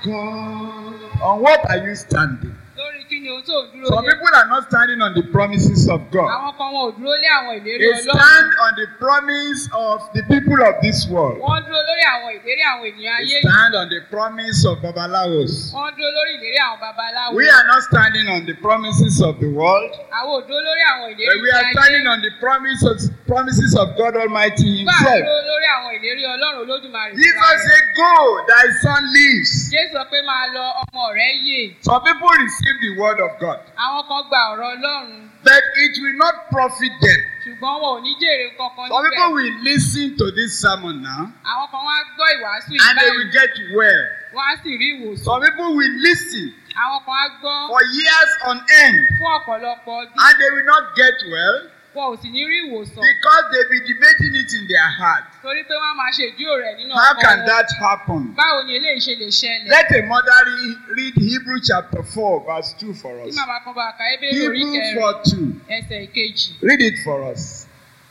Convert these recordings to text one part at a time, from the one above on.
God? On what are you standing? lórí kí ni ohun tó ń dúró Some lé people are not standing on the promises of God. àwọn kan wọn ò dúró lé àwọn ìlérí They ọlọ́run stand on the promise of the people of this world. wọ́n dúró lórí àwọn ìlérí àwọn ènìyàn ayé They yìí stand on the promise of Babalawos. wọ́n dúró lórí ìlérí àwọn babaláwo We are not standing on the promises of the world, àwọn ò dúró lórí àwọn ìlérí but we are ayé standing on the promises promises of God Almighty bá a Himself. dúró lórí àwọn ìlérí ọlọ́run olódùmarè Jesus fúnra rẹ̀. said, Go, thy son lives. jésù sọ pé máa lọ ọmọ rẹ̀ yè Some people receive the word of God, àwọn kan gba ọ̀rọ̀ ọlọ́run but it will not profit them. ṣùgbọ́n wọn ò ní jèrè kankan Some people níbẹ̀ will listen to this sermon now àwọn kan wá gbọ́ ìwàásù yìí and they báyìí will get well. wọ́n á sì rí ìwòsàn Some people will listen àwọn kan á gbọ́ for years on end fún ọ̀pọ̀lọpọ̀ ọdún and they will not get well wọn ò sì ní rí ìwòsàn because they be debating it in their heart. torí pé wọ́n á máa ṣe ìdúró rẹ̀ nínú How ọkàn can wọn that happen? báwo ni eléyìí ṣe lè ṣẹlẹ̀ Let a mother re- read Hebrew chapter 4, verse 2 for kí us. màmá kan bá ka ebéèrè orí Hebrew kẹrin 4 2. ẹsẹ̀ ìkejì Read it for us.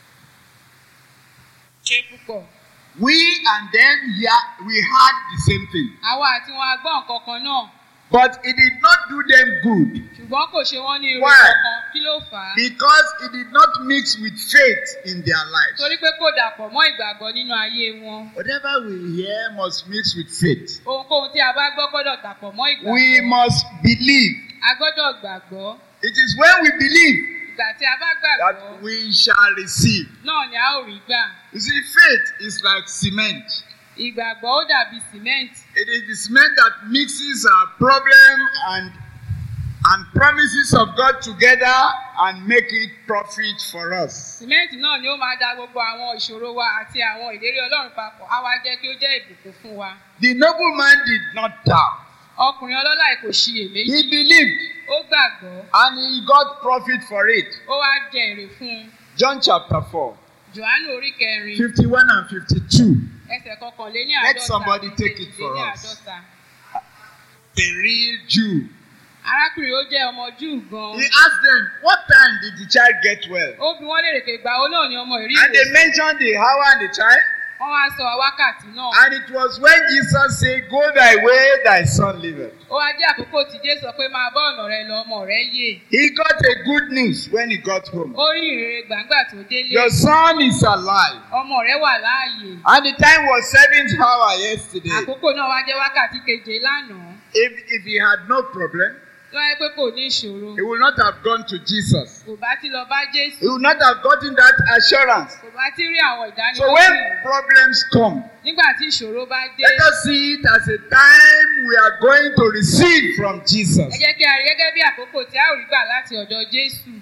ṣe púpọ̀ We and them hear, we heard the same thing, àwa àti wọn á gbọ́ nǹkan kan náà but it did not do them good ṣùgbọ́n kò ṣe wọ́n ní irú Why? kankan kí ló fà á because it did not mix with faith in their lives. torí pé kò dàpọ̀ mọ́ ìgbàgbọ́ nínú ayé wọn Whatever we hear must mix with faith. ohunkóhun tí a bá gbọ́ gbọ́dọ̀ dàpọ̀ mọ́ ìgbàgbọ́ We must believe. a gbọ́dọ̀ gbàgbọ́ It is when we believe ìgbà tí a bá gbàgbọ́ that we shall receive. náà ni a ó rí gbà You see, faith is like cement. ìgbàgbọ́ ó dàbí cement It is the cement that mixes our problem and and promises of God together and make it profit for us. cement náà ni ó máa da gbogbo àwọn ìṣòro wa àti àwọn ìlérí ọlọ́run papọ̀ á wá jẹ́ kí ó jẹ́ ìbùkún fún wa The nobleman did not doubt. ọkùnrin ọlọ́lá yìí kò ṣiyèméjì He believed ó gbàgbọ́ and he got profit for it. ó wá jẹ èrè fún un John chapter 4, johannu orí kẹrin 51 and 52. ẹsẹ̀ kọkànléní Let àádọ́ta somebody àti take it for kejìléní us. àádọ́ta. A real Jew. arákùnrin ó jẹ́ ọmọ júù gan He asked them, What time did the child get well? ó bi wọ́n léèrè pé ìgbà wo náà ni ọmọ ìrí And they ìwòsàn mentioned the hour and the time. wọ́n wá sọ wákàtí náà And it was when Jesus said, Go thy way, thy son liveth. ó wá jẹ́ àkókò tí jésù sọ pé máa bá ọ̀nà rẹ lọ ọmọ rẹ yè He got a good news when he got home. ó rí ìrere gbàǹgbà tó délé Your son is alive. ọmọ rẹ wà láàyè And the time was seventh hour yesterday. àkókò náà wá jẹ́ wákàtí keje lánàá If, if he had no problem, lọ́yẹ́ pé kò ní ìṣòro he would not have gone to Jesus. kò bá ti lọ bá jésù He would not have gotten that assurance. kò bá ti rí àwọn So ìdánilójú when yìí. problems come, nígbà tí ìṣòro bá dé let us see it as a time we are going to receive from ẹ Jesus. jẹ́ kí a rí gẹ́gẹ́ bí àkókò tí a ò rí gbà láti ọ̀dọ̀ jésù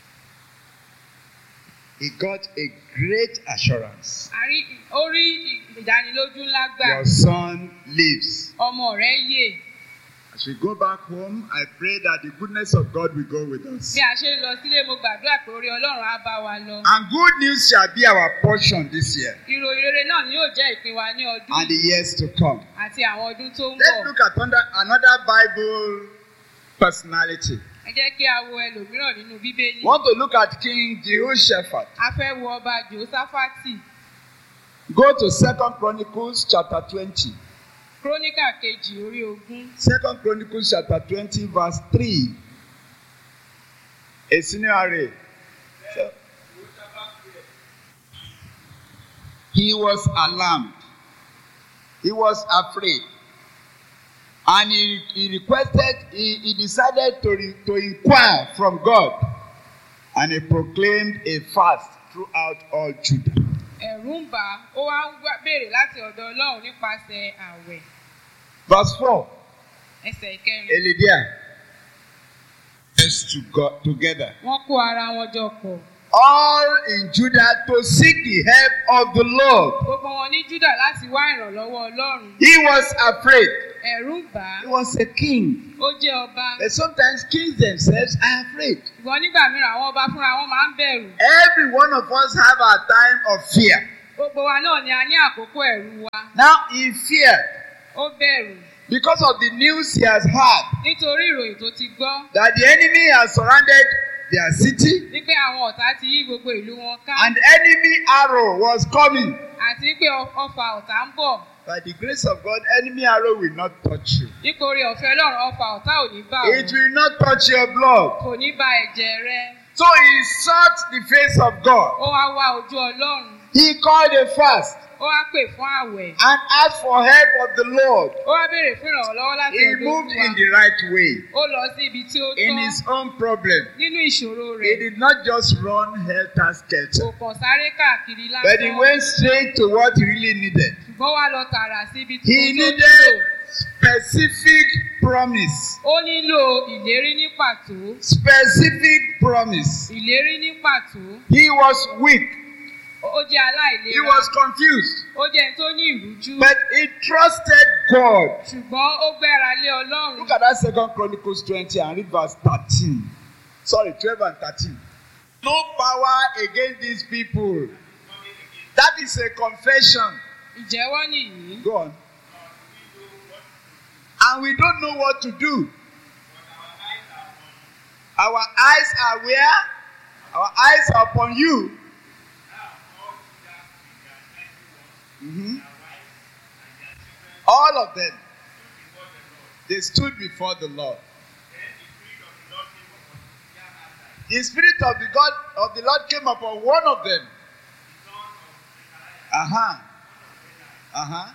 He got a great assurance. a rí ó rí ìdánilójú ńlá gbà Your son lives. ọmọ rẹ yè As we go back home, I pray that the goodness of God will go with us. bí a ṣe ń lọ sílé mo gbàdúrà pé orí ọlọ́run á bá wa lọ And good news shall be our portion this year ìròyìn rere náà ni yóò jẹ́ ìpín wa ní ọdún and the years to come. àti àwọn ọdún tó ń Let's bọ̀ look at under, another Bible personality. ẹ jẹ́ kí a wo ẹlòmíràn nínú bíbélì We want to look at King Jehoshaphat. a fẹ́ wo ọba jòsáfátì Go to Second Chronicles chapter 20. króníkà kejì orí ogún Second Chronicles chapter 20, verse 3. A senior array. So, he was alarmed. He was afraid. And he, he requested, he, he decided to, re, to inquire from God. And he proclaimed a fast throughout all Judah. ẹ̀rù ń bà á ó wá ń wá- béèrè láti ọ̀dọ̀ ọlọ́run nípasẹ̀ àwẹ̀ Verse 4. ẹsẹ̀ ìkẹrin Elidia. Let's to God together. wọ́n kó ara wọn jọ pọ̀ all in Judah to seek the help of the Lord. gbogbo wọn ní júdà láti wá ìrànlọ́wọ́ ọlọ́run He was afraid. ẹ̀rù ń bà He á was a king. ó jẹ́ ọba But sometimes kings themselves are afraid. ṣùgbọ́n nígbà mìíràn àwọn ọba fúnra wọn máa ń bẹ̀rù Every one of us have our time of fear. gbogbo wa náà ni a ní àkókò ẹ̀rù wa Now he feared ó bẹ̀rù because of the news he has heard nítorí ìròyìn tó ti gbọ́ that the enemy has surrounded their city wípé àwọn ọ̀tá ti yí gbogbo ìlú wọn ká and enemy arrow was coming. àti pé ọ- ọfà ọ̀tá ń bọ̀ By the grace of God, enemy arrow will not touch you. nítorí ọ̀fẹ́ ọlọ́run ọfà ọ̀tá ò ní bá It òun will not touch your blood. kò ní ba ẹ̀jẹ̀ rẹ So he sought the face of God. ó wá wá ojú ọlọ́run He called a fast ó wá pè fún àwẹ̀ and asked for help of the Lord. ó wá béèrè fún ìrànlọ́wọ́ láti He ọ̀dọ̀ moved Olúwa in the right way ó lọ sí ibi tí ó in tọ́ his own problem. nínú ìṣòro He rẹ̀ did not just run helter kò skelter, kàn sáré káàkiri but he lásán went straight to what he really needed. ṣùgbọ́n wá lọ tààrà sí ibi tí He ó tó needed nílò specific promise. ó nílò ìlérí ní pàtó Specific promise. ìlérí ní pàtó He was weak. ó jẹ́ He aláìlera was confused. ó jẹ́ ẹni tó ní ìrújú But he trusted God. ṣùgbọ́n ó gbẹ́ra lé ọlọ́run Look at that second Chronicles 20 and read verse 13. Sorry, 12 and 13. No power against these people. That is a confession. ìjẹ́wọ́ nìyí Go on. And we don't know what to do. Our eyes are where? Our eyes are upon you. Mhm. All of them. They stood before the Lord. The spirit of the God of the Lord came upon one of them. Uh-huh. Uh-huh.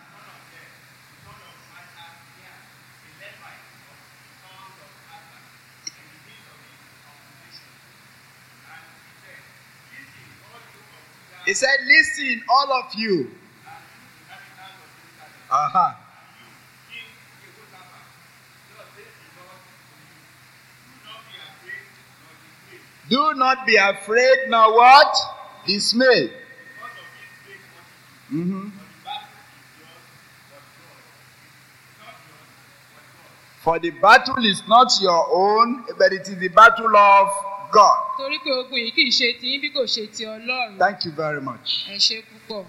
He said, Listen, all of you. Uh-huh. Do not be afraid, nor what? Dismay. Mhm. For the battle is not your own, but it is the battle of God. torí pé ogun yìí kì í ṣe tiyín bí kò ṣe ti ọlọ́run Thank you very much. ẹ ṣe púpọ̀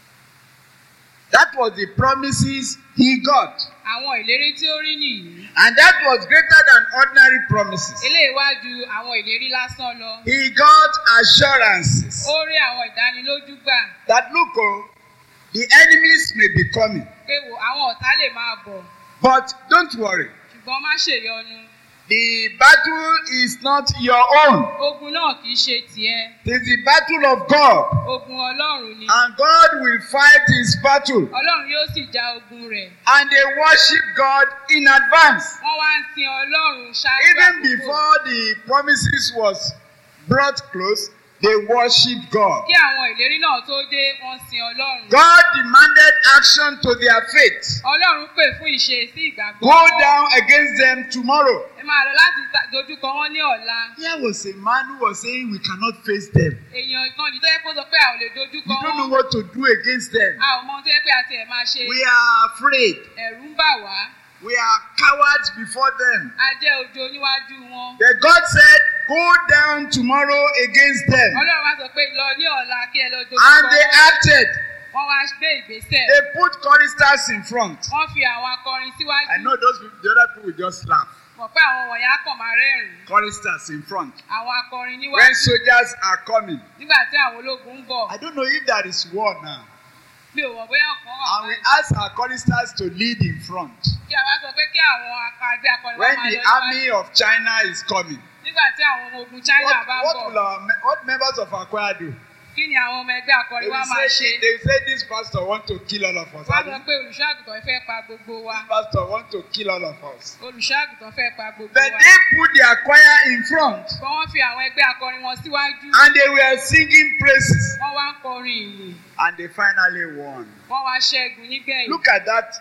That was the promises he got. àwọn ìlérí tí ó rí nìyí And that was greater than ordinary promises. eléyìí wá ju àwọn ìlérí lásán lọ He got assurances ó rí àwọn ìdánilójú gbà that look, oh, the enemies may be coming. pé wò àwọn ọ̀tá lè máa bọ̀ But don't worry, ṣùgbọ́n má ṣèyọnu the battle is not your own. ogun náà kì í ṣe tiẹ̀ It is the battle of God. ogun ọlọ́run ni And God will fight his battle. ọlọ́run yóò sì já ogun rẹ̀ And they worship God in advance. wọ́n wá ń sin ọlọ́run ṣáájú Even àkókò. before the promises was brought close, they worshiped God. kí àwọn ìlérí náà tó dé wọ́n sin ọlọ́run God demanded action to their faith. ọlọ́run pè fún ìṣe sí ìgbàgbọ́ Go wọn. down against them tomorrow. ẹ máa lọ láti ta- dojúkọ wọn ní ọ̀la Here was a man who was saying we cannot face them. èèyàn kan ní tó yẹ kó sọ pé a ò lè dojúkọ We don't know wọn what to do against them. a ò mọ ohun tó yẹ pé a tiẹ̀ máa ṣe We are afraid. ẹ̀rù ń bà wá We are cowards before them. a jẹ́ ojo níwájú wọn But God said, Go down tomorrow against them. ọlọ́run wá sọ pé lọ ní ọ̀la kí ẹ lọ dojúkọ And they wọn acted. wọ́n wá gbé ìgbésẹ̀ They put choristers in front. wọ́n fi àwọn akọrin síwájú I know those people, the other people will just laugh. mọ̀ pé àwọn wọ̀nyí á kàn máa rẹ́rìn-ín Choristers in front. àwọn akọrin When níwájú soldiers are coming. nígbà tí àwọn ológun ń bọ̀ I don't know if there is war now. mi ò mọ̀ bóyá ọ̀kan wà And we báyìí. ask our choristers to lead in front. kí a wá sọ pé kí àwọn akadé akọrin wá When máa the lọ níwájú army of China is coming. nígbà tí àwọn ọmọ ogun China What, bá ń what bọ̀ will our me- what members of our choir do? kí ni àwọn ọmọ ẹgbẹ́ They akọrin wá will máa say, ṣe they will say this pastor want to kill all of us. wọ́n Abi? sọ pé olùṣọ́ àgùntàn fẹ́ pa gbogbo wa This pastor want to kill all of us. olùṣọ́ àgùntàn fẹ́ pa gbogbo But wa they put their choir in front kọ́ wọ́n fi àwọn ẹgbẹ́ akọrin wọn síwájú and they were singing praises wọ́n wá ń kọrin ìyìn and they finally won. wọ́n wá ṣẹ́gun nígbẹ̀yìn Look at that.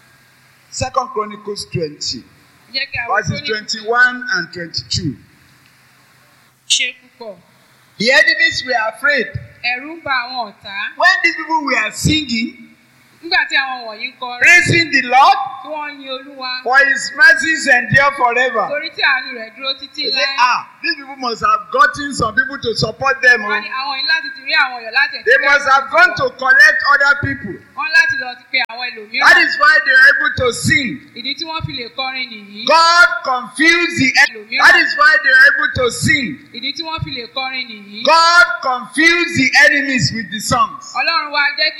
Second Chronicles 20, jẹ́ kí àwọn verses tó ní 21 and 22. ṣe púpọ̀ The enemies were afraid. ẹ̀rù ń ba àwọn ọ̀tá When these people were singing, nígbà tí àwọn wọ̀nyí ń kọrin praising the Lord, tí wọ́n ń yin olúwa for his mercies endure forever. torí tí àánú rẹ̀ dúró títí They say, láé ah, these people must have gotten some people to support them. wọ́n Oh. ní àwọn yìí láti ti rí àwọn èèyàn láti ẹ̀ka They must have gone to collect other people. wọ́n láti lọ ti pe àwọn That ẹlòmíràn is why they are able to sing. ìdí tí wọ́n fi lè kọrin nìyí God confused the enemy. That is why they are able to sing. ìdí tí wọ́n fi lè kọrin nìyí God confused the enemies with the songs. ọlọ́run wa jẹ́ kí